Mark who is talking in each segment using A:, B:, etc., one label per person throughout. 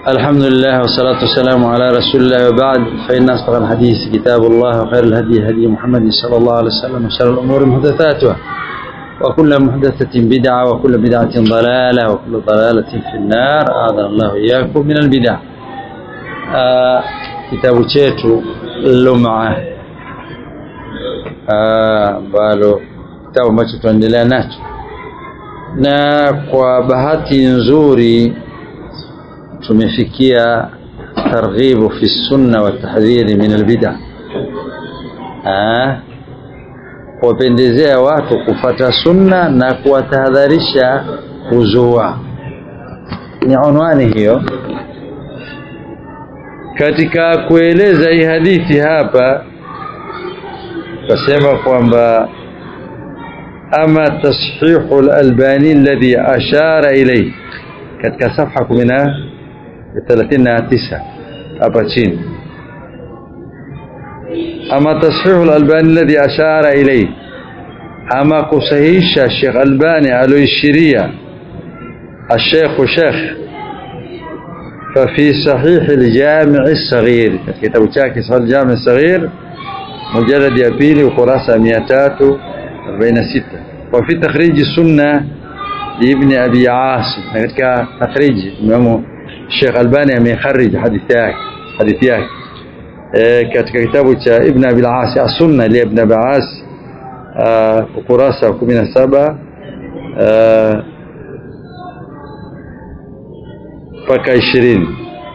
A: الحمد لله والصلاة والسلام على رسول الله وبعد فإن أصدق الحديث كتاب الله وخير الهدي هدي محمد صلى الله عليه وسلم وشر الأمور محدثاتها وكل محدثة بدعة وكل بدعة ضلالة وكل ضلالة في النار أعاذنا الله إياكم من البدع آه kitabu chetu Lum'a ambalo kitabu ambacho tunaendelea nacho na kwa bahati nzuri tumefikia targhibu fi sunna wa tahdhiri min albid'a kuwapendezea watu kufata sunna na kuwatahadharisha kuzua ni unwani hiyo katika kueleza hii hadithi hapa kasema kwamba ama tashihu al-albani alladhi ashara ilayhi katika safha 39 hapa chini ama tashihu al-albani alladhi ashara ilayhi ama kusahihisha Sheikh Albani aloishiria الشيخ شيخ ففي صحيح الجامع الصغير كتاب chake صحيح الجامع الصغير مجلد ya pili ukurasa 346 وفي تخريج السنة لابن أبي عاصم katika تخريج Imam Sheikh Albani amekharij hadithi yake hadithi yake katika kitabu cha Ibn Abi al-As as-Sunna li Ibn Abi al-As ukurasa 17 mpaka 20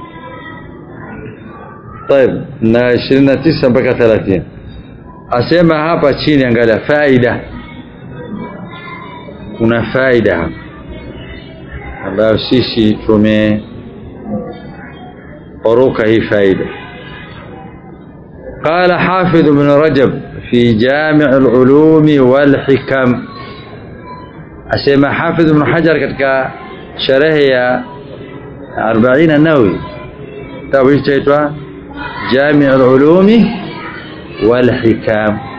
A: طيب na 29 mpaka 30 asema hapa chini angalia faida kuna faida hapa ambayo sisi tume oruka hii faida قال حافظ ابن رجب في جامع العلوم والحكم أسمى حافظ ابن حجر katika sherehe ya 40 النووي kitabu hicho chaitwa جامع العلوم والحكام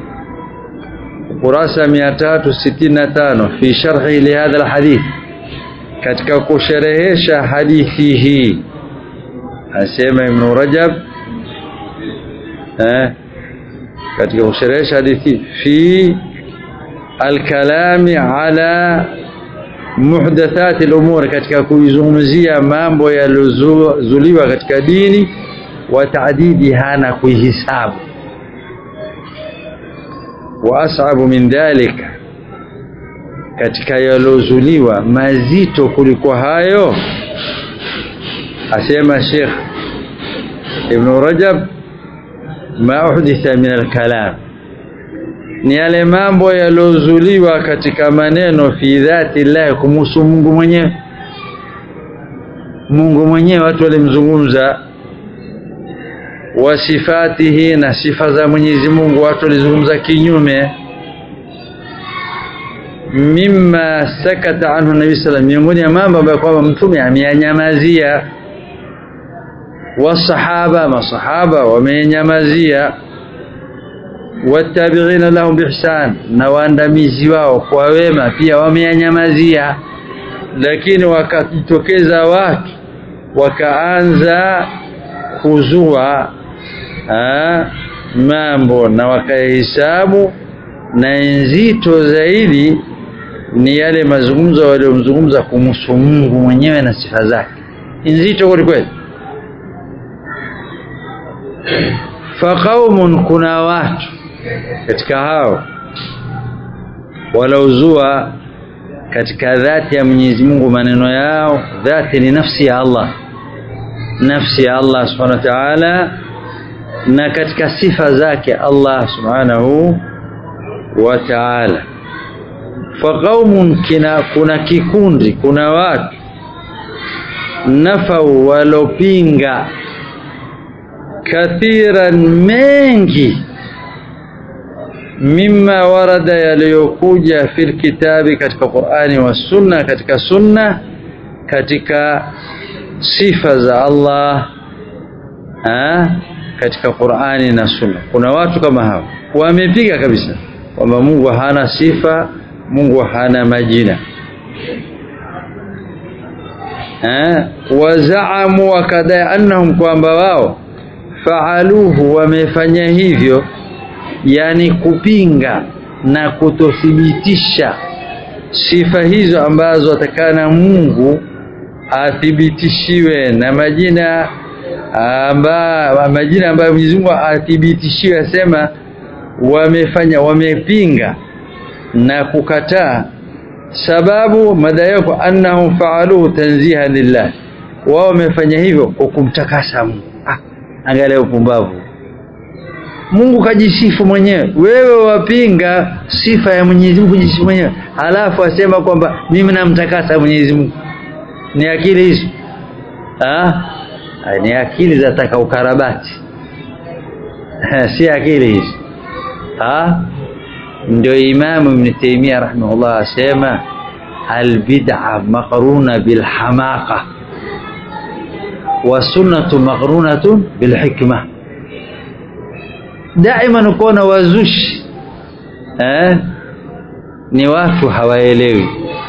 A: kurasa 365 fi sharhi lihadha alhadith katika kusherehesha hadithi hii asema ibn rajab eh katika kusherehesha hadithi fi alkalami ala muhdathati al-umur katika kuizungumzia mambo yaliyozuliwa katika dini wa taadidiha na kuihisabu wa as'abu min dhalika katika yalozuliwa mazito kuliko hayo asema Sheikh Ibn Rajab ma uhditha min al-kalam ni yale mambo yalozuliwa katika maneno fi dhati Allah kumhusu Mungu mwenyewe Mungu mwenyewe watu walimzungumza wa sifatihi na sifa za Mwenyezi Mungu watu walizungumza kinyume mimma sakata anhu nabii sallam miongoni ya mambo ambayo kwamba mtume ameyanyamazia wasahaba masahaba wamenyamazia watabi'ina lahum bihsan na waandamizi wao kwa wema pia wameyanyamazia lakini wakajitokeza watu wakaanza kuzua ha, mambo na wakahesabu na nzito zaidi ni yale mazungumzo waliomzungumza kumhusu Mungu mwenyewe na sifa zake nzito kweli kweli faqaumun kuna watu katika hao walauzua katika dhati ya Mwenyezi Mungu maneno yao dhati ni nafsi ya Allah nafsi ya Allah subhanahu wa ta'ala na katika sifa zake Allah subhanahu wa ta'ala faqaumun kina kuna kikundi kuna watu nafau walopinga kathiran mengi mimma warada yaliyokuja fil kitabi katika Qur'ani wa sunna katika sunna katika sifa za Allah ha? katika Qur'ani na sunna kuna watu kama hao wamepiga kabisa kwamba Mungu hana sifa Mungu hana majina eh wazaamu wakadai annahum kwamba wao faaluhu wamefanya hivyo yani kupinga na kutothibitisha sifa hizo ambazo atakana Mungu athibitishiwe na majina amba, majina ambayo Mwenyezi Mungu athibitishiwe asema wamefanya wamepinga na kukataa sababu madai yako annahum faaluhu tanziha lillah wao wamefanya hivyo kwa kumtakasa Mungu ah, angalia upumbavu Mungu kajisifu mwenyewe wewe wapinga sifa ya Mwenyezi Mungu kujisifu mwenyewe halafu asema kwamba mimi namtakasa Mwenyezi Mungu ni akili hizo ah ni akili za taka ukarabati si akili hizo ah ndio Imam Ibn Taymiyyah rahimahullah asema albid'a maqruna bilhamaqa wa sunnatu maqrunatun bilhikma daima ukoona wazushi eh ni watu hawaelewi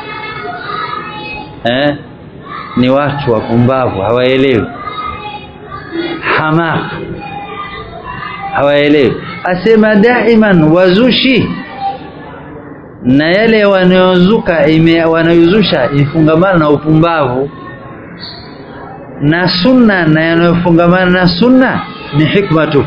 A: eh ni watu wapumbavu hawaelewi hamaka hawaelewi asema daiman wazushi na yale wanayozuka wanayozusha ifungamana na upumbavu na sunna na yanayofungamana na sunna ni hikma tu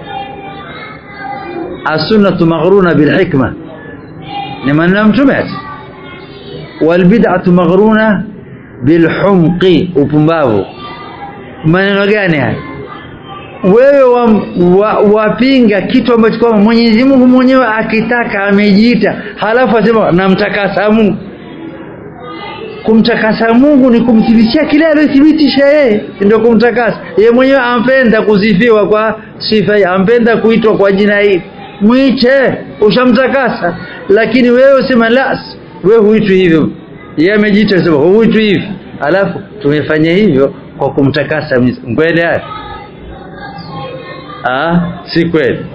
A: as-sunnatu maghruna bil hikma ni maneno mtume walbid'atu maghruna bil humqi upumbavu maneno gani haya wewe wapinga wa, wa kitu ambacho kwamba Mwenyezi Mungu mwenyewe akitaka amejiita halafu asema namtakasa Mungu kumtakasa Mungu ni kumthibitishia kile aliyothibitisha yeye ndio kumtakasa yeye mwenyewe ampenda kusifiwa kwa sifa hii ampenda kuitwa kwa jina hili mwite ushamtakasa lakini wewe usema la wewe huitwi hivyo yeye amejiita sema huitwi hivi alafu tumefanya hivyo kwa kumtakasa kweli haya ah si kweli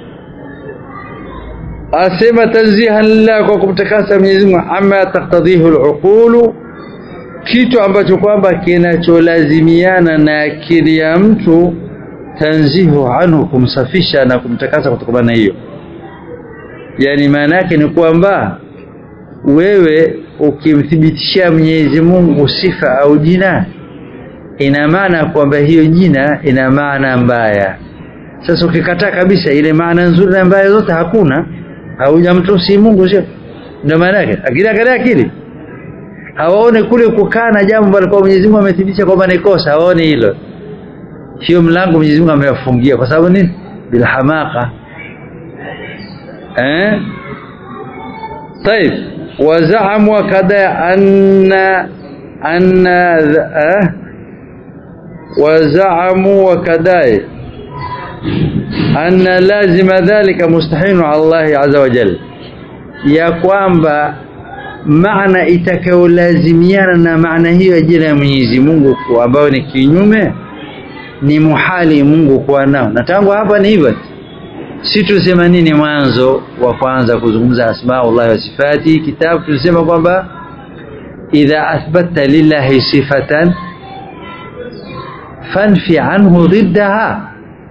A: asema tanzihan lillah kwa kumtakasa Mwenyezi Mungu ama taktadhihu al-uqulu kitu ambacho kwamba kinacholazimiana na akili ya mtu tanzihu anhu kumsafisha na kumtakasa kutokana na hiyo yani maana yake ni kwamba wewe ukimthibitishia Mwenyezi Mungu sifa au jina ina maana kwamba hiyo jina ina maana mbaya sasa ukikataa kabisa ile maana nzuri na mbaya zote hakuna haujamtusi Mungu sio ndio maana yake akili akili akili hawaone kule kukaa na jambo ambalo Mwenyezi Mungu amethibitisha kwamba ni kosa hawaone hilo hiyo mlango Mwenyezi Mungu amewafungia kwa sababu nini bila hamaka eh طيب وزعموا كذا أن أن أه وزعموا وكذا أن لازم ذلك مستحيل على الله عز وجل ya kwamba maana itakayolazimiana na maana hiyo jina ya Mwenyezi Mungu ambayo ni kinyume ni muhali Mungu kuwa nao na tangu hapa ni hivyo si tusema nini mwanzo wa kwanza kuzungumza asmaullah wa sifati kitabu tulisema kwamba idha athbatta lillahi sifatan fanfi anhu ضدها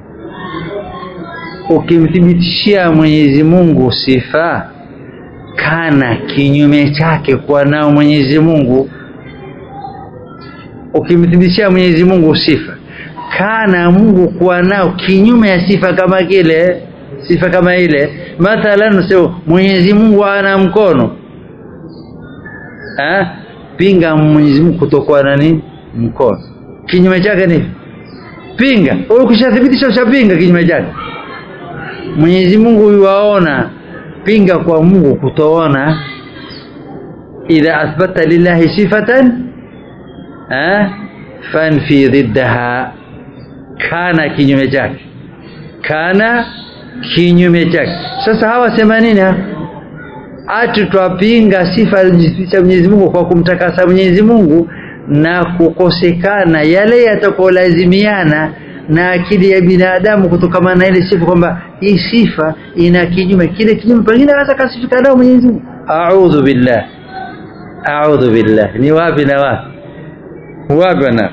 A: ukimthibitishia Mwenyezi Mungu sifa kana kinyume chake kwa nao Mwenyezi Mungu ukimthibitishia Mwenyezi Mungu sifa kana Mungu kuwa nao kinyume ya sifa kama kile sifa kama ile mathalan sio Mwenyezi Mungu ana mkono ha? pinga Mwenyezi Mungu kutokuwa nani mkono kinyume chake ni pinga wewe ukishathibitisha ushapinga kinyume chake Mwenyezi Mungu yuwaona pinga kwa Mungu kutoona idha athbata lillahi sifatan ha fanfi ضدها kana kinyume chake kana kinyume chake sasa hawa sema nini ati twapinga sifa za Mwenyezi Mungu kwa kumtakasa Mwenyezi Mungu na kukosekana yale yatakolazimiana na akili ya binadamu kutokana na ile sifa kwamba hii sifa ina kinyume kile kinyume pengine hata kasifika nao Mwenyezi Mungu a'udhu billah a'udhu billah ni wapi na wapi wabana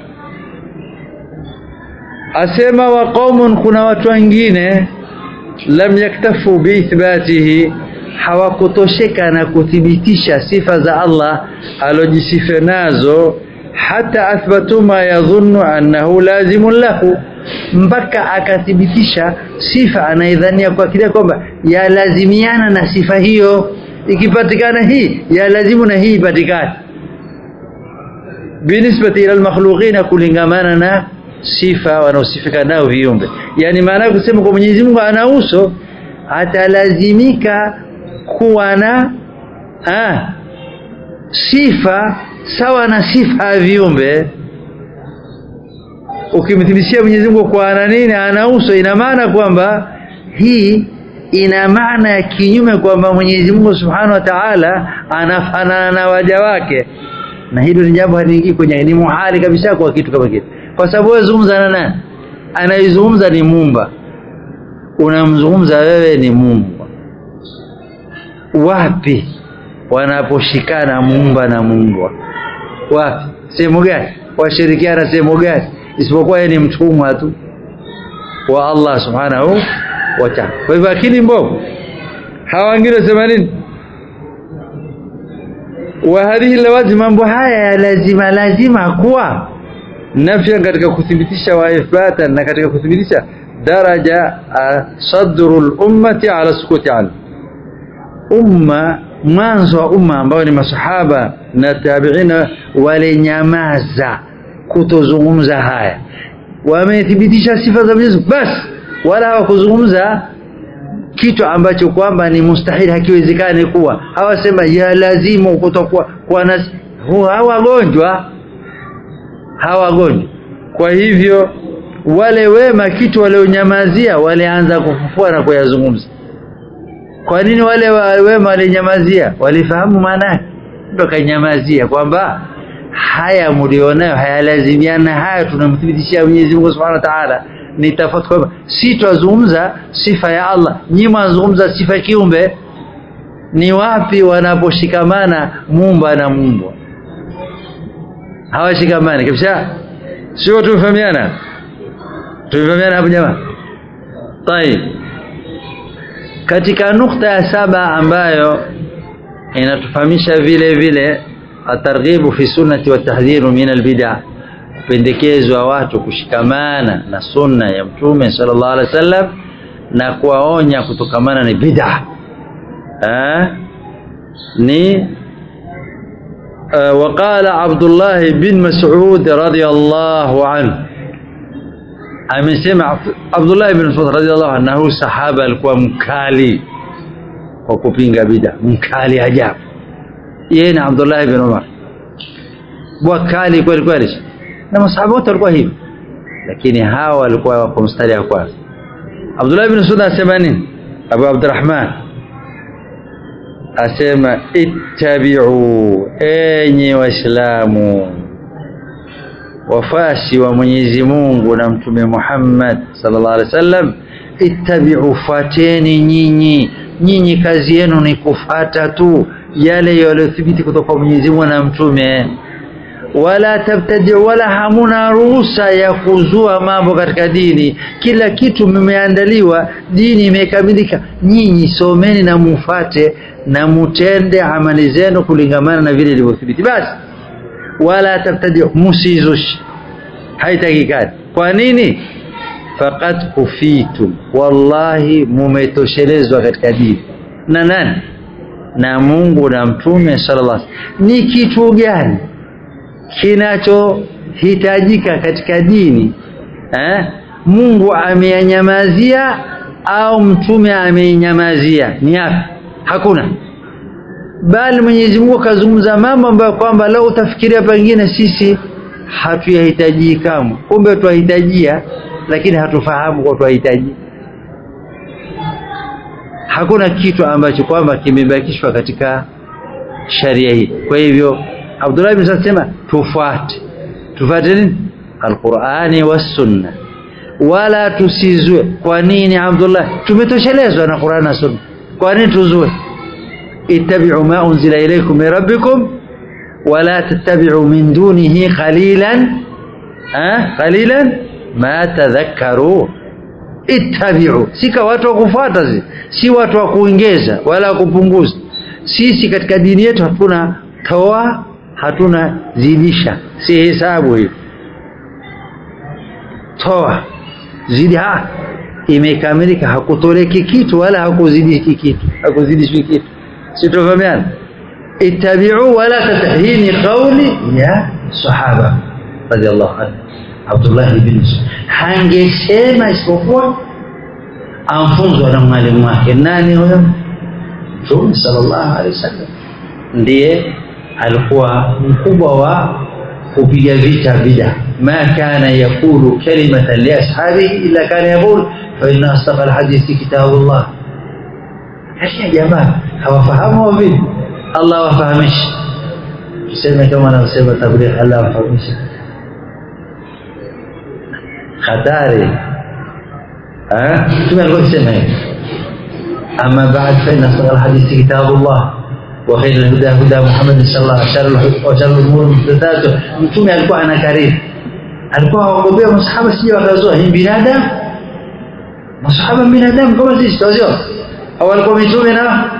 A: asema wa qaumun kuna watu wengine lam yaktafu biithbatihi hawakutosheka na kuthibitisha sifa za Allah alojisifa nazo hata athbatu ma yadhunnu annahu lazimun lahu mpaka akathibitisha sifa anaidhania kwa kile kwamba yalazimiana na sifa hiyo ikipatikana hii yalazimu na hii ipatikane binisbati ila almakhluqin kulingamana na sifa wanaosifika nao viumbe yani maana kusema kwa Mwenyezi Mungu ana uso atalazimika kuwa na ah, sifa sawa na sifa ya viumbe ukimthibitishia Mwenyezi Mungu kwa ana nini ana uso ina maana kwamba hii ina maana ya kinyume kwamba Mwenyezi Mungu Subhanahu wa Ta'ala anafanana na waja wake na hilo ni jambo haliingii kwenye ni muhali kabisa kwa kitu kama kitu kwa sababu wewe zungumza na nani anayezungumza ni Muumba unamzungumza wewe ni Muumba wapi wanaposhikana Muumba na Muumba wapi sehemu gani washirikiana sehemu gani isipokuwa yeye ni mtumwa tu wa Allah subhanahu wa ta'ala kwa hivyo akili mbovu hawa wengine sema nini wa hadhihi lawazim mambo haya lazima lazima kuwa nafya katika kuthibitisha wa ithbata na katika kuthibitisha daraja sadrul ummati ala sukuti an umma mwanzo wa umma ambao ni masahaba na tabiina walinyamaza kutozungumza haya wamethibitisha sifa za Mwenyezi basi wala hawakuzungumza kitu ambacho kwamba ni mustahili hakiwezekani kuwa hawasema ya lazimu kutokuwa kwa nasi hawagonjwa hawagonjwa kwa hivyo wale wema kitu walionyamazia walianza kufufua na kuyazungumza kwa nini wale wema walinyamazia walifahamu maana yake ndio kanyamazia kwamba haya mlionayo hayalazimiana haya tunamthibitishia Mwenyezi Mungu Subhanahu wa Ta'ala ni tofauti kwamba si twazungumza sifa ya Allah nyinyi mwazungumza sifa ya kiumbe ni wapi wanaposhikamana mumba na mumbwa hawashikamani kabisa sio tumefahamiana tumefahamiana hapo jamaa طيب katika nukta ya saba ambayo inatufahamisha vile vile atarghibu fi sunnati wa tahdhiru min albid'a pendekezwa watu kushikamana na sunna ya mtume sallallahu alaihi wasallam na kuwaonya kutokamana na bid'a ni وقال عبد الله بن مسعود رضي الله عنه amesema Abdullah ibn Mas'ud radhiallahu anhu sahaba alikuwa mkali kwa kupinga bid'a mkali ajabu yeye na Abdullah ibn Umar wakali kweli kweli na masahaba wote walikuwa hivi lakini hawa walikuwa kwa mstari wa kwanza Abdullah ibn Mas'ud asema nini Abu Abdurrahman asema ittabi'u enyi waislamu wafasi wa Mwenyezi Mungu na Mtume Muhammad sallallahu alaihi wasallam ittabi'u fateni nyinyi nyinyi kazi yenu ni kufata tu yale yaliyothibiti kutoka kwa Mwenyezi Mungu na Mtume wala tabtadi wala hamuna ruhusa ya kuzua mambo katika dini kila kitu mmeandaliwa dini imekamilika nyinyi someni na mufate na mutende amali zenu kulingamana na vile ilivyothibiti basi wala tabtadi musizushi haitakikani kwa nini faqad kufitum wallahi mumetoshelezwa katika dini na nani na Mungu na mtume sallallahu alaihi ni kitu gani kinachohitajika katika dini eh? Mungu ameyanyamazia au mtume ameinyamazia ni yapi hakuna bali Mwenyezi Mungu akazungumza mambo ambayo kwamba leo utafikiria pengine sisi hatuyahitaji kamwe kumbe tuahitajia lakini hatufahamu kwa tuahitaji hakuna kitu ambacho kwamba kimebakishwa katika sharia hii kwa hivyo Abdullah ibn Sa'd sema tufuate tufuate nini alqur'ani was sunna wala tusizue kwa nini Abdullah tumetoshelezwa na Qur'an na sunna kwa nini tuzue ittabi'u ma unzila ilaykum min rabbikum wala tattabi'u min dunihi qalilan ha qalilan ma tadhakkaru ittabi'u sika watu wa kufuata si watu wa kuongeza wala kupunguza sisi katika dini yetu hatuna toa hatuna zidisha si hesabu hiyo toa zidi ha imekamilika hakutoleki kitu wala hakuzidiki kitu hakuzidishwi kitu sitofahamiana ittabi'u wala tatahini qawli ya sahaba radiyallahu anhu Abdullah ibn hangesema isipokuwa amfunzwa na mwalimu wake nani huyo Mtume sallallahu alaihi wasallam ndiye alikuwa mkubwa wa kupiga vita bid'a ma kana yakulu kalimatan li ashabihi illa kana yaqul fa inna asdaqa alhadithi kitabullah haya jamaa hawafahamu vipi Allah wafahamishe tuseme kama anavyosema tabligh Allah wafahamishe hatari eh mtume alikuwa akisema hivi amma ba'd fa inna asdaq alhadith kitabullah wa khayr alhuda huda muhammad sallallahu alaihi wasallam wa sharr al-umur muhdathatuh mtume alikuwa anakariri alikuwa awagombea masahaba sije wakazoa hii binadamu masahaba binadamu kama sisi tunajua au alikuwa mitume na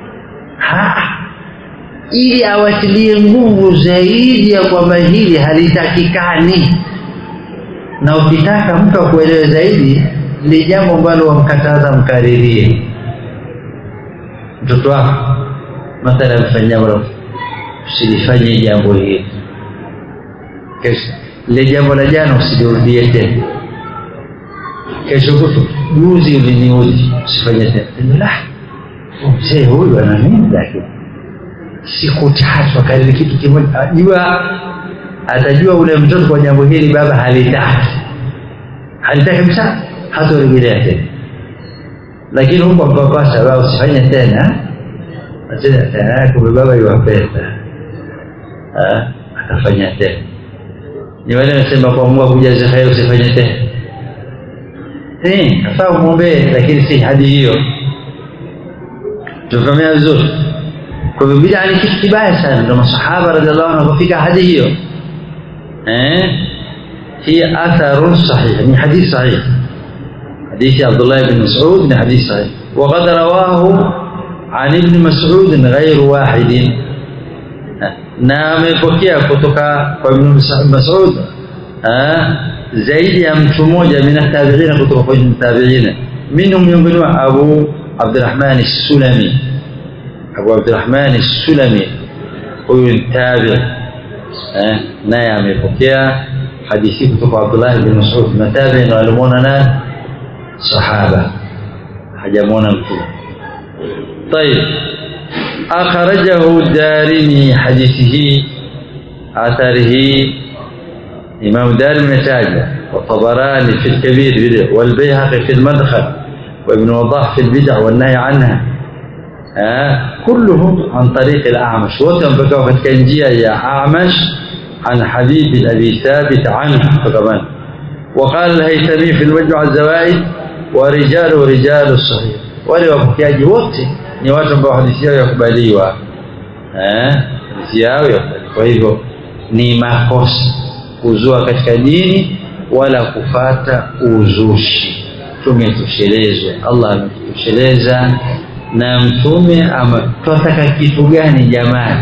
A: ili awatilie nguvu zaidi ya kwamba hili halitakikani na ukitaka mtu akuelewe zaidi ni jambo ambalo wamkataza mkaririe mtoto wako mathalan fanya jambo usilifanye jambo hili kesho ile jambo la jana usilirudie tena kesho kutu juzi uliniudhi usifanye tena la mzee huyu ana nini lakini siku tatu akariri kitu kimoja ajua atajua ule mtoto kwa jambo hili baba halitaki halitaki kabisa hatorejelea tena lakini huko mpapasa baba usifanye tena tena tena kumbe baba yuwapenda akafanya tena ni wale wanasema kwa Mungu akujaze kheri usifanye tena eh afaa umwombee lakini si hadi hiyo tufahamia vizuri kwa hivyo bid'a ni kitu kibaya sana ndio masahaba radhiallahu anhu wafika hadi hiyo eh هي أثر صحيح من حديث صحيح حديث عبد الله بن مسعود من حديث صحيح وقد رواه عن ابن مسعود غير واحد نعم يبكي kutoka kwa ibn Mas'ud zaidi ya mtu mmoja min tabi'in kutoka kwa tabi'in minhum miongoni wa Abu Abdurrahman as-Sulami Abu Abdurrahman as-Sulami huyu tabi' naye amepokea hadithi kutoka Abdullah bin Mas'ud matabi na alimuona na sahaba hajamuona mtume طيب أخرجه الدارمي حديثه أثره إمام الدارمي نتاجه والطبراني في الكبير والبيهقي في المدخل وابن وضاح في البدع والنهي عنها آه كلهم عن طريق الأعمش وتم بكوة كنجية يا أعمش عن حبيب أبي ثابت عنه فكمان وقال الهيثمي في المجمع الزوائد ورجال رجال الصحيح wale wapokeaji wote ni watu ambao hadithi yao yakubaliwa eh hadithi yao yakubaliwa kwa hivyo ni makosa kuzua katika dini wala kufata uzushi tumetoshelezwa Allah ametosheleza na mtume ama twataka kitu gani jamani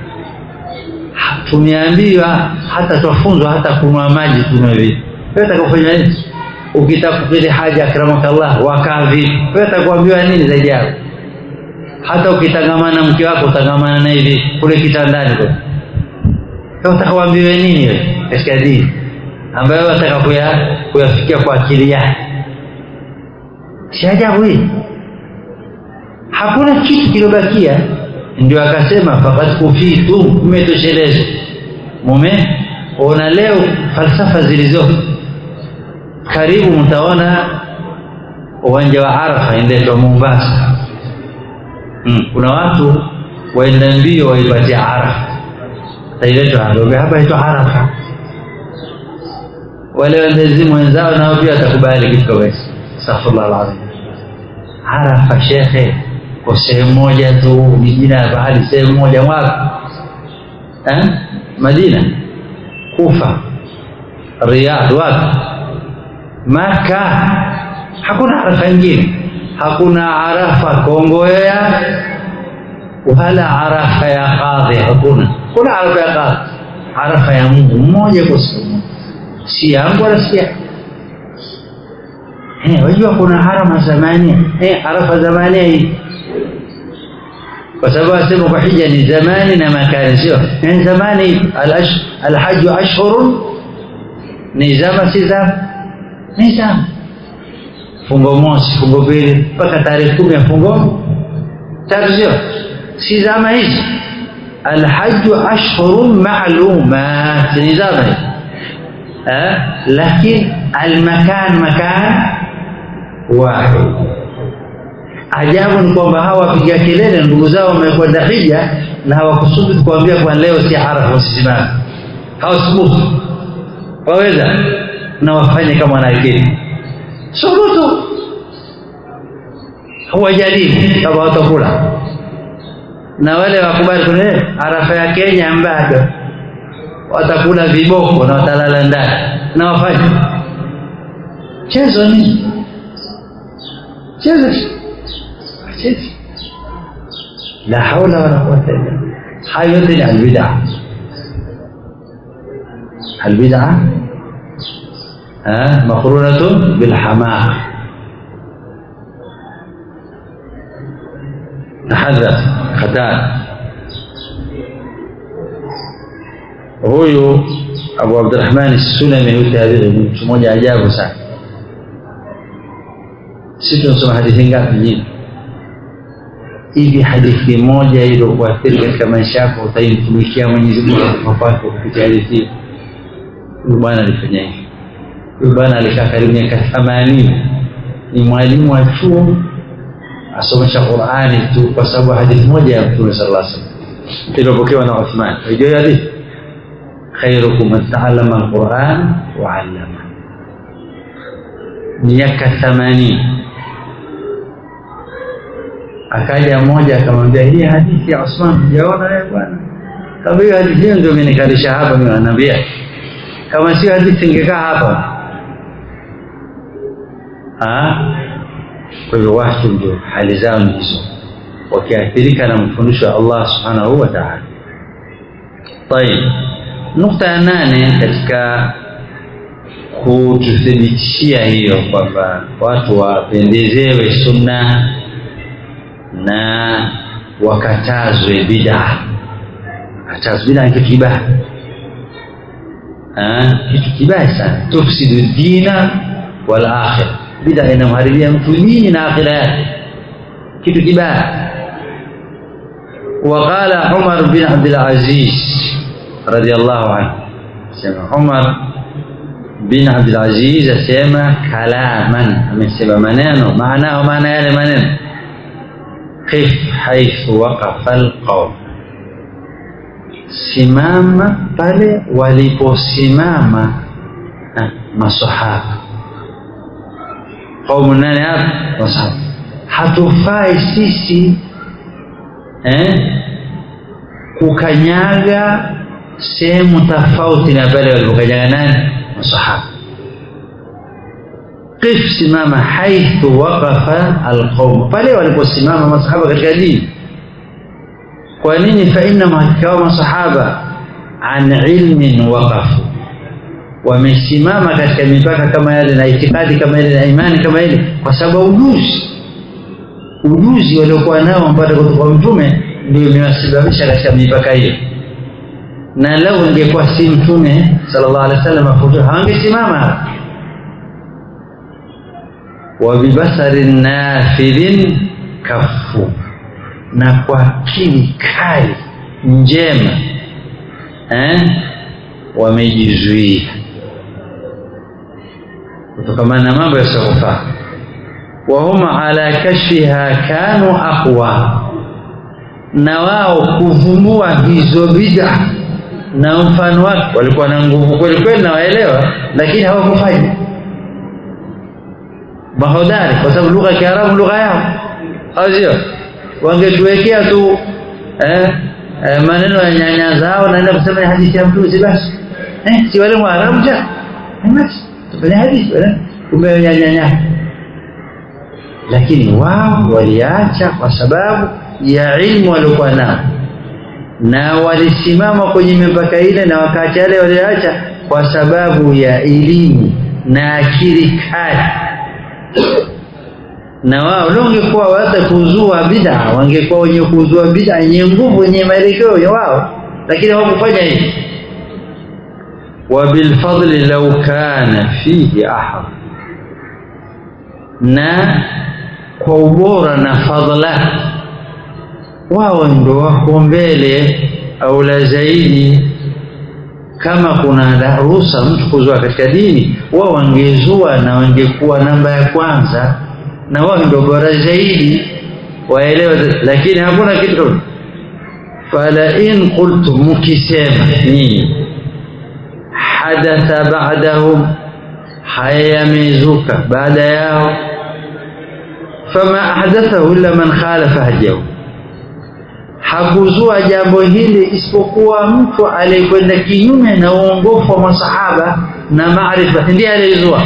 A: tumeambiwa hata twafunzwa hata kunwa maji tunywe vipi wewe utakufanya nini ukitaka kukidhi haja akramakallah wakaa vipi wewe utakuambiwa nini zaidi yako hata ukitangamana mke wako utangamana naye hivi kule kitandani kwa wewe utakuambiwa nini wewe katika dini ambayo wataka kuya kuyafikia kwa akili yako si ajabu hii hakuna kitu kilobakia ndio akasema faqad kufitum mmetoshelezwa mume ona leo falsafa zilizo karibu mtaona uwanja wa Arafa inaitwa Mombasa hmm. kuna watu waenda mbio waipatia Arafa tailetwa hapa hapa inaitwa Arafa wale wendezimu wenzao nao pia watakubali kitu kama hicho astaghfirullah alazim Arafa shekhe kwa sehemu moja tu ni jina la bahari sehemu moja wapi eh? Madina, Kufa, Riyadh, wapi? Maka. Hakuna arafa nyingine, hakuna arafa Kongowea wala arafa ya kadhi, hakuna. Kuna arafa ya kadhi, arafa ya Mungu mmoja kwa siku moja, si yangu wala si yako. Eh, wajua kuna harama zamania eh, arafa zamania hii kwa sababu asema kwa hija ni zamani na makani, sio yani zamani. Alhaju ashhurun ni zama, si zama, ni zama. Fungo mosi, fungo pili, mpaka tarehe kumi ya fungo tatu, sio si zama hizi. Alhaju ashhurun ma'lumat, ni zama hizi eh, lakini almakan makan wahid Ajabu ni kwamba hawa wapiga kelele ndugu zao wamekwenda hija na hawakusudi kuambia kwa leo si Arafa, usisimame. Hawasubutu, waweza na wafanye kama wanaakili, subutu, hawajadili kama watakula na wale wakubali kule Arafa ya Kenya bado watakula viboko na watalala ndani na wafanye chezo nini? Chezo la haula wala quwwata illa billah. Hayo yote ni albid'a, albid'a maqrunatun bilhamaq. Tahadhar, hatari. Huyu Abu Abdurrahman Sulami, huyu tabi'i, mtu mmoja ajabu sana. Sisi tunasoma hadithi ngapi nyingi hivi hadithi moja iliyokuathiri katika maisha yako utaimtumikia Mwenyezi Mungu kwako kupitia hadithi. Huyu bwana alifanya hivi. Huyu bwana alikaa karibu miaka themanini, ni mwalimu wa chuo, asomesha Qur'ani tu kwa sababu hadithi moja ya Mtume sallallahu alaihi wasallam iliyopokewa na Uthman. Unajua hiyo hadithi, khairukum man ta'allama al-Qur'an wa 'allama. Miaka themanini akaja mmoja akamwambia hii hadithi ya Usman hujaona wewe bwana kama hiyo hadithi hiyo ndio imenikalisha hapa mimi ananiambia kama sio hadithi ingekaa hapa ah kwa hiyo watu ndio hali zao ni hizo wakiathirika na mfundisho wa Allah subhanahu wa ta'ala طيب nukta ya nane katika kututhibitishia hiyo kwamba watu wapendezewe sunna na wakatazwe bid'a. Katazwe bid'a ni kitu kibaya, kitu kibaya sana, tufsidu dina wal akhira. Bid'a inamharibia mtu dini na akhira yake, kitu kibaya. وقال عمر بن عبد العزيز رضي الله عنه سمع عمر بن عبد العزيز سمع كلاما amesema maneno maanao maana yale maneno qif haithu waqafa alqaum, simama pale waliposimama masahaba. Qaumu nani hapa? Masahaba. Hatufai sisi eh, kukanyaga sehemu tofauti na pale walipokanyaga nani? Masahaba. qif simama haithu waqafa alqaum, pale waliposimama masahaba katika dini. Kwa nini? fa innahum hakika masahaba an ilmin waqafu, wamesimama katika mipaka kama yale na itikadi kama ile na imani kama ile, kwa sababu ujuzi ujuzi waliokuwa nao mpaka kutoka kwa Mtume ndio imewasababisha katika mipaka hiyo, na lau ingekuwa si Mtume sallallahu alaihi wasallam afutu hawangesimama hapa wabibasarin nafidhin kafu, na kwa akili kali njema eh, wamejizuia kutokamana na mambo yasiyofaa. Wahum ala kashfiha kanu aqwa, na wao kuvumbua hizo bid'a na mfano wake walikuwa na nguvu kweli kweli, na waelewa, lakini hawakufanya mahodari kwa sababu lugha ya Kiarabu lugha yao, au sio? Wangetuwekea tu eh,
B: eh, maneno ya nyanya zao naenda kusema ni hadithi ya mtume si basi eh, si wale mwarabu ja eh, basi tufanye hadithi wale kumbe nyanya lakini wao waliacha kwa sababu ya ilmu waliokuwa nao na walisimama kwenye mipaka ile na wakati yale waliacha kwa sababu ya elimu na akili kali na wao leo ungekuwa hata kuzua bid'a wangekuwa wenye kuzua bid'a yenye nguvu yenye maelekeo ya wao lakini hawakufanya hivi وبالفضل لو كان فيه أحد na kwa ubora na fadhila wao ndio wako mbele au la zaidi kama kuna ruhusa mtu kuzua katika dini wao wangezua na wangekuwa namba ya kwanza na wao ndio bora zaidi waelewe lakini hakuna kitu fala in qultum mukisema nyinyi hadatha ba'dahum haya yamezuka baada yao fama ahdathahu illa man khalafa hadiyahu hakuzua jambo hili isipokuwa mtu aliyekwenda kinyume na uongofu wa masahaba na maarifa ndiye aliyezua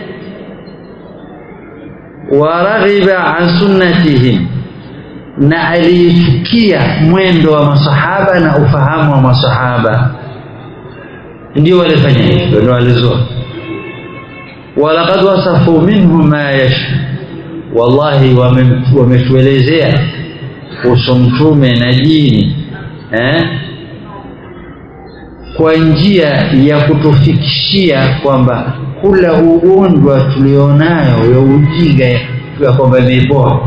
B: waraghiba an sunnatihim na aliyechukia mwendo wa masahaba na ufahamu wa masahaba ndio walifanya hivyo ndio walizua walaqad wasafu minhu ma yash wallahi wametuelezea kuhusu mtume na dini eh? kwa njia ya kutufikishia kwamba kula ugonjwa tulionayo ya ujinga ya kwamba imepoa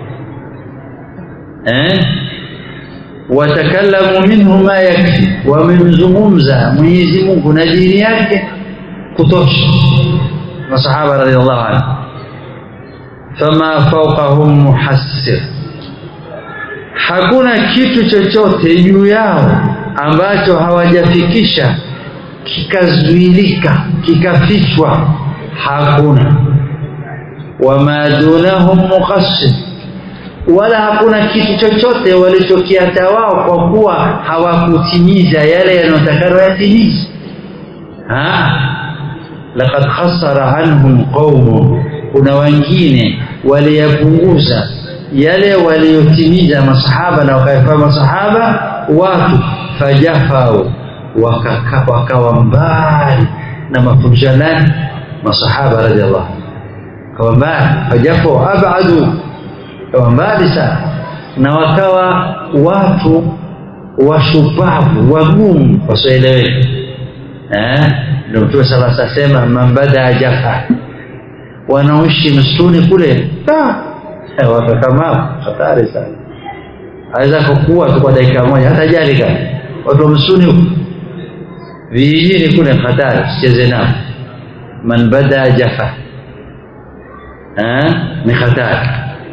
B: eh? watakallamu minhu ma yakfi wamemzungumza Mwenyezi Mungu na dini yake kutosha masahaba radhiallahu anhu fama fawqahum muhassir hakuna kitu chochote juu yao ambacho hawajafikisha kikazuilika kikafichwa hakuna wama dunahum muqassir wala hakuna kitu chochote walichokiata wao kwa kuwa hawakutimiza yale yanayotakana yatimize laqad khasara anhum qaumun kuna wengine waliyapunguza yale waliyotimiza masahaba na wakayafanya masahaba watu fajafau wakawa waka mbali na mafundisho nani masahaba radhiallahu kawa mbali fajafau abadu kawa mbali sana na wakawa watu washupavu wagumu wasioeleweka eh ndio mtume sala sasema man bada jafa wanaoishi msituni kule wakakama hatari sana aweza kukua tu kwa dakika moja hata jali kama watu wa msituni huko vijijini kule hatari sicheze nao man bada jafa eh ni hatari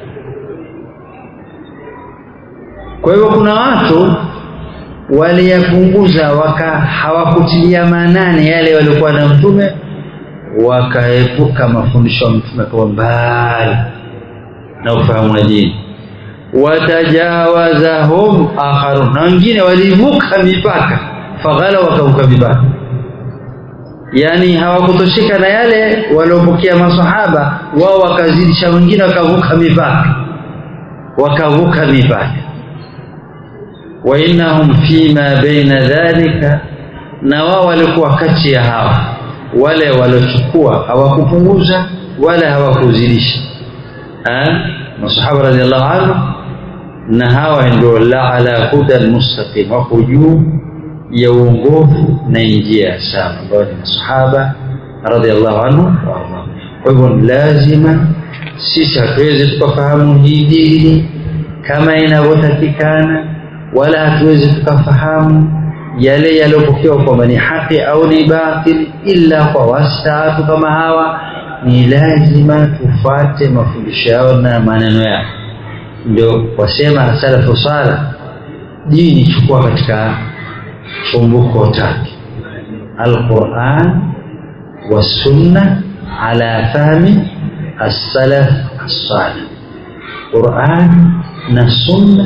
B: kwa hivyo kuna watu waliyapunguza waka hawakutilia maanani yale waliokuwa na mtume wakaepuka mafundisho ya mtume kwa mbali na ufahamu wa dini watajawazahum akharun na wengine walivuka mipaka faghala wakavuka mipaka yani hawakutosheka na yale waliopokea masahaba wao wakazidisha wengine wakavuka mipaka wakavuka mipaka wa innahum fima baina dhalika na wao walikuwa kati ya hawa wale waliochukua hawakupunguza wala hawakuzidisha masahaba radhiallahu anhu na hawa ndio la ala huda almustaqim wako juu ya uongofu na njia sawa ambao ni masahaba radhiallahu anhu kwa hivyo lazima sisi hatuwezi tukafahamu hii dini kama inavyotakikana wala hatuwezi tukafahamu yale yaliyopokewa kwamba ni haki au ni batil illa kwa wastaafu kama hawa ni lazima tufate mafundisho yao na maneno yao ndio wasema salafu sala dini chukua katika chumbuko tatu alquran wasunna ala fahmi as-salaf as-salih quran na sunna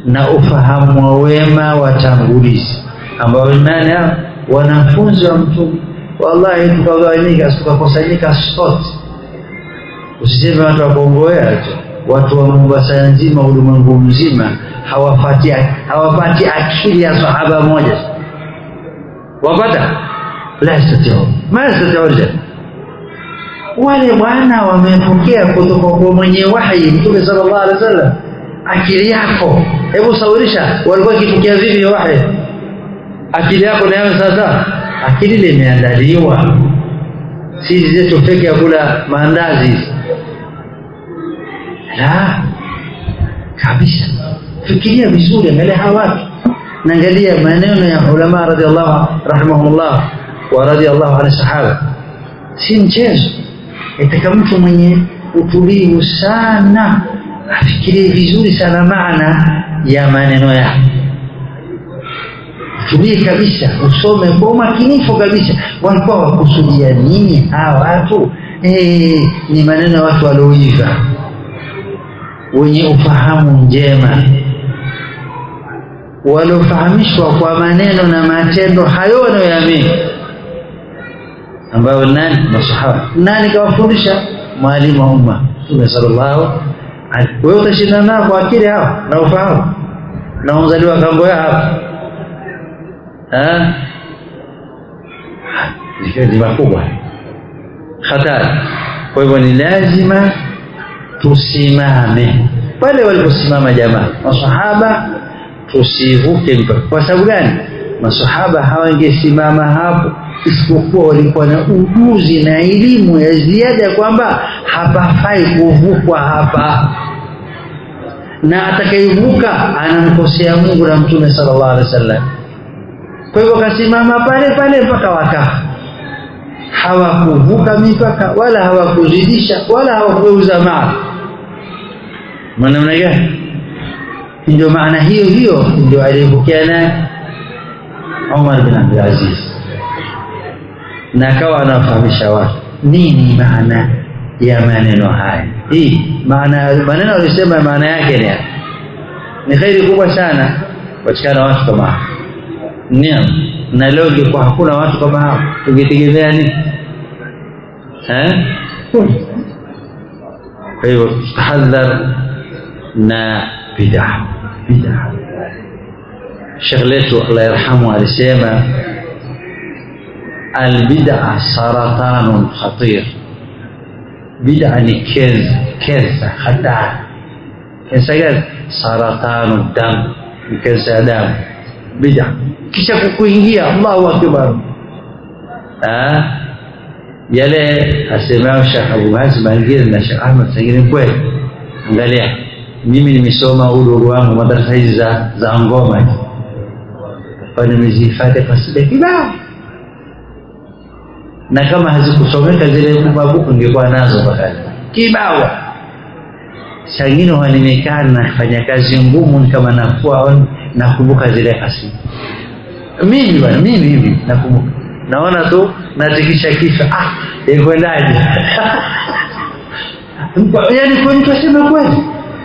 B: na ufahamu wa wema watangulizi ambao nani hao wanafunzi wa mtume wallahi tukagawanyika tukakusanyika sote usiseme watu wa Kongoea tu watu wa Mombasa nzima ulimwengu mzima hawapati hawapati akili ya sahaba moja wapata la yastatiu ma yastatiu wale bwana wamepokea kutoka kwa mwenye wahi mtume sallallahu alaihi wasallam akili yako hebu saurisha walikuwa kipokea vipi wahi akili yako nayo sasa akili ile imeandaliwa sisi zetu peke ya kula maandazi la kabisa fikiria vizuri angalia hawa watu naangalia maneno ya ulama radhiallahu rahimahumullah wa radhiallahu anhu sahaba si mchezo itaka mtu mwenye utulivu sana afikirie vizuri sana maana ya maneno yake tulie kabisa usome kwa umakinifu kabisa walikuwa wakusudia nini hawa watu eh ni maneno ya watu walioiva wenye ufahamu njema waliofahamishwa kwa maneno na matendo hayo wanayoamini ambayo nani masahaba nani kawafundisha mwalimu wa umma Mtume sallallahu alaihi wewe utashindana nao kwa akili hao na ufahamu na uzaliwa kambo ya hapa eh ni makubwa hatari kwa hivyo ni lazima tusimame pale waliposimama jamaa masahaba tusivuke mpaka kwa sababu gani masahaba hawangesimama hapo isipokuwa walikuwa na ujuzi na elimu ya ziada kwamba hapafai kuvukwa hapa na atakayevuka anamkosea Mungu na Mtume sallallahu alaihi wasallam kwa hivyo kasimama pale pale mpaka wakafa hawakuvuka mipaka wala hawakuzidisha wala hawakugeuza mara namna gani ndio maana hiyo hiyo ndio aliyepokea naye Umar bin Abdul Aziz na akawa anafahamisha watu nini maana ya maneno haya hii maana maneno alisema maana yake ni ni khairi kubwa sana patikana watu kama hao Naam. Na leo ingekuwa hakuna watu kama hao, tungetegemea nini? Eh? Kwa hivyo tahadhar na bid'a. Bid'a. Sheikh letu Allah yarhamu alisema albid'a saratanun khatir. Bid'a ni kenza, kenza hatari. Kenza gani? Saratanu damu, ni kenza ya damu. bid'a kisha kukuingia Allahu akbar ah yale asemao Sheikh Abu Hazim Mangiri na Sheikh Ahmad Sangiri kweli angalia mimi nimesoma udogo wangu madarasa hizi za za ngoma hizi kwa nimezihifadhi kwa sida kibao na kama hazikusomeka zile mabuku ningekuwa nazo mpaka kibao sangine wanimekaa nafanya kazi ngumu kama nafua nakumbuka zile kasi mimi bwana mimi hivi nakumbuka naona tu natikisha kichwa ah ikwendaje yani kwa mtu asema kweli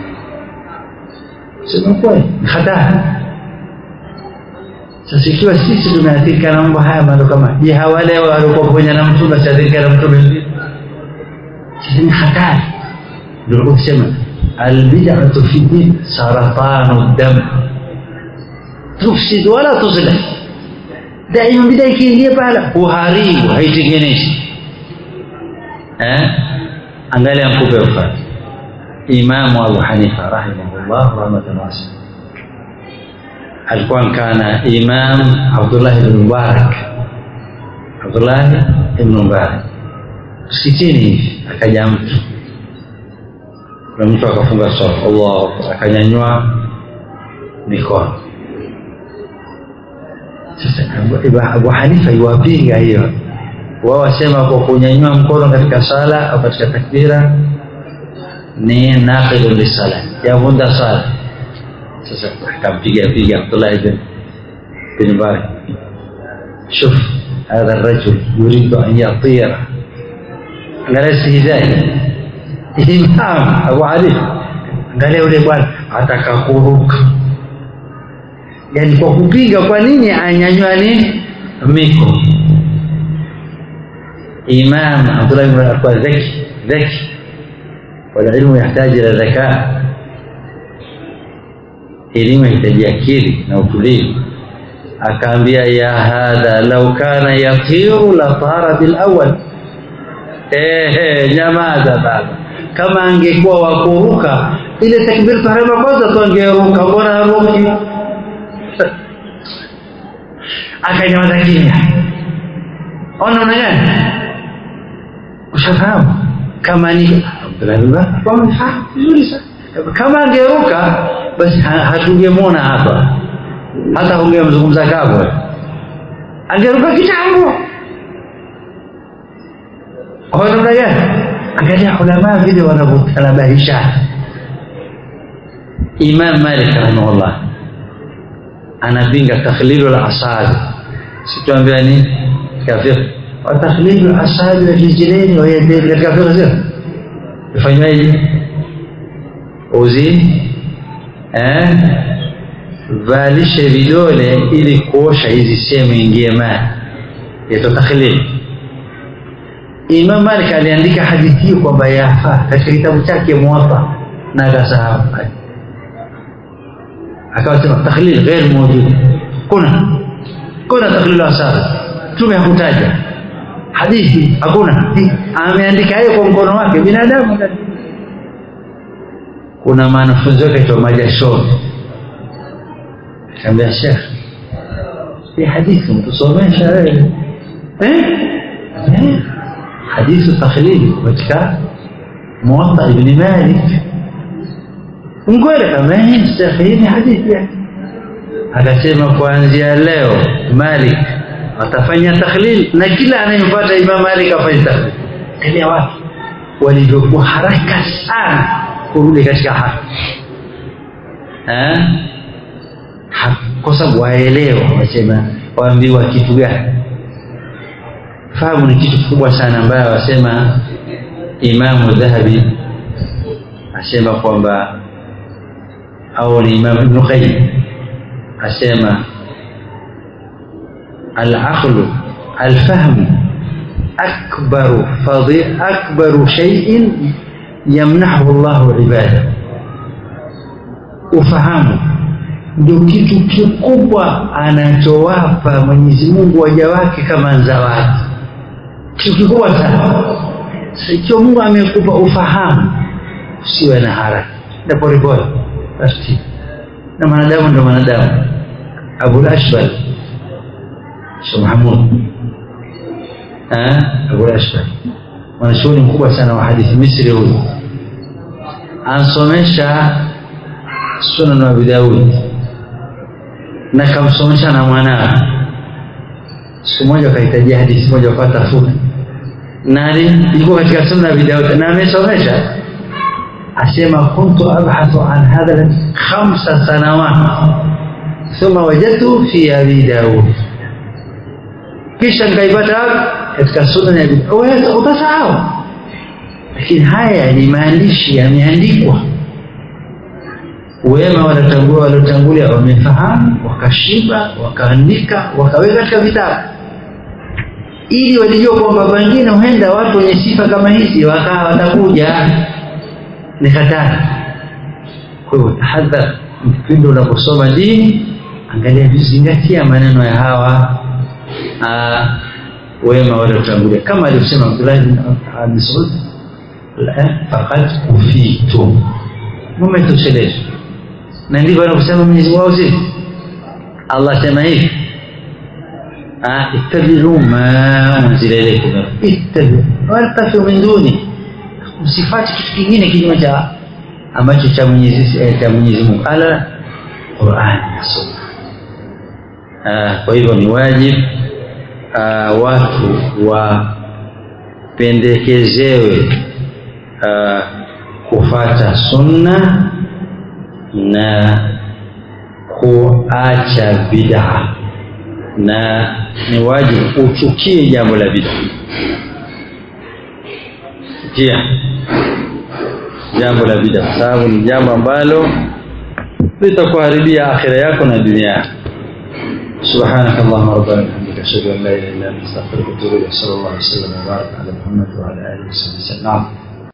B: sema kweli hatari sasa ikiwa sisi tumeathirika na mambo haya mambo kama je hawale walikuwa pamoja na mtume asiathirika na mtume sasa ni hatari ndio kusema albid'atu fi din saratanu dam tufsid wala tuslih daima bid'a ikiingia pala huharibu haitengeneshi eh angalia mkupe mfano imamu abu hanifa rahimahullah rahmatan wasi'a alikuwa kana imam abdullah ibn mubarak abdullah ibn mubarak msikitini hivi akaja mtu na mtu akafunga swala Allah akanyanyua mikono sasa Abu Hanifa iwapinga hiyo wao wasema kwa kunyanyua mkono katika sala au katika takbira ni naqidu lisala yavunda sala sasa akampiga piga Abdullah ibn bin Mubarak شوف هذا الرجل يريد أن يطير على استهزاء إمام أبو علي angalia yule bwana ataka kuruka yani kwa kupinga kwa nini anyanywa ni miko imam abdullah ibn alikuwa dhaki dhaki walilmu yahitaji ila dhakaa elimu yahitaji akili na utulivu akaambia ya hadha lau kana yatiru la tara bil awwal eh nyamaza baba kama angekuwa wakuruka ile takbir tahrim kwanza tu angeruka mbona haruki akanyamaza kimya ona una gani ushafahamu kama ni Abdullah vizuri sana kama angeruka basi hatungemwona hapa hata ungemzungumza kabwe angeruka kitambo ona namna gani angalia ulama vile wanavyotanabahisha Imam Malik rahimahullah anapinga takhlilu al-asabi situambia ni kafir wa takhlilu al-asabi wa rijlaini wa yadaini katika fiqh sio ifanywaje uzi eh valishe vidole ili kuosha hizi sehemu ingie maji yaitwa takhlil Imam Malik aliandika hadithi hiyo kwamba yafaa katika kitabu chake Muwatta na akasahau akawasema takhlil ghair mawjud kuna kuna takhlil asar tume hakutaja hadithi hakuna ameandika yeye kwa mkono wake binadamu kuna mwanafunzi wake aitwa Majashoni akamwambia Sheikh hii hadithi mtusomesha wewe eh eh hadithi takhlili katika Muwatta ibn Malik mkweli kama hii Sheikh hii hadithi yake akasema kuanzia leo Malik atafanya takhlil na kila anayemfuata Imam Malik afanye takhlil kile watu walivyokuwa haraka sana kurudi katika haki eh kwa sababu waelewa wasema waambiwa kitu gani fahamu ni kitu kikubwa sana ambayo wasema Imamu Dhahabi asema kwamba au ni Imam Ibn Qayyim asema al-aqlu al-fahmu akbaru fadhi akbaru shay'in yamnahu Allahu ibada ufahamu ndio kitu kikubwa anachowapa Mwenyezi Mungu waja wake kama zawadi kitu kikubwa sana ikiwa Mungu amekupa ufahamu usiwe na haraka na polepole taratibu na mwanadamu ndo mwanadamu Abu Ashbal Sheikh Mahmud eh Abu Ashbal mwanachuoni mkubwa sana wa hadithi Misri huyu ansomesha Sunan Abi Daud na kamsomesha na mwanawe siku moja akahitajia hadithi moja kwa tafuta nani ilikuwa katika sunna ya Daud na amesomesha asema kuntu abhathu an hadha khamsa sanawat thumma wajadtu fi abi Daud kisha nikaipata katika sunna ya Daud utasahau lakini haya ni maandishi yameandikwa wema waliotangulia waliotangulia wamefahamu wakashiba wakaandika wakaweka katika vitabu ili walijua kwamba pengine huenda watu wenye sifa kama hizi wakawa watakuja ni hatari kwa hivyo tahadhar kipindi unaposoma dini angalia vizingatia maneno ya hawa aa, wema waliotangulia kama alivyosema Abdullah bin Mas'ud faqad kufitum mumetosheleshwa na ndivyo anakusema Mwenyezi Mungu sisi Allah sema hivi ittabi'u ma unzila ilaykum ittabi'u wala tafiu min duni msifati kitu kingine kinyume cha ambacho cha Mwenyezi cha Mwenyezi Mungu ala Qur'an na Sunna kwa hivyo ni wajibu watu wapendekezewe kufata sunna na kuacha bid'a na ni wajibu uchukie jambo la bid'a kia jambo la bid'a sababu ni jambo ambalo litakuharibia akhira yako na dunia yako سبحانك اللهم ربنا وبحمدك اشهد ان لا اله الا انت استغفرك واتوب اليك صلى الله وسلم وبارك على محمد وعلى اله وصحبه وسلم نعم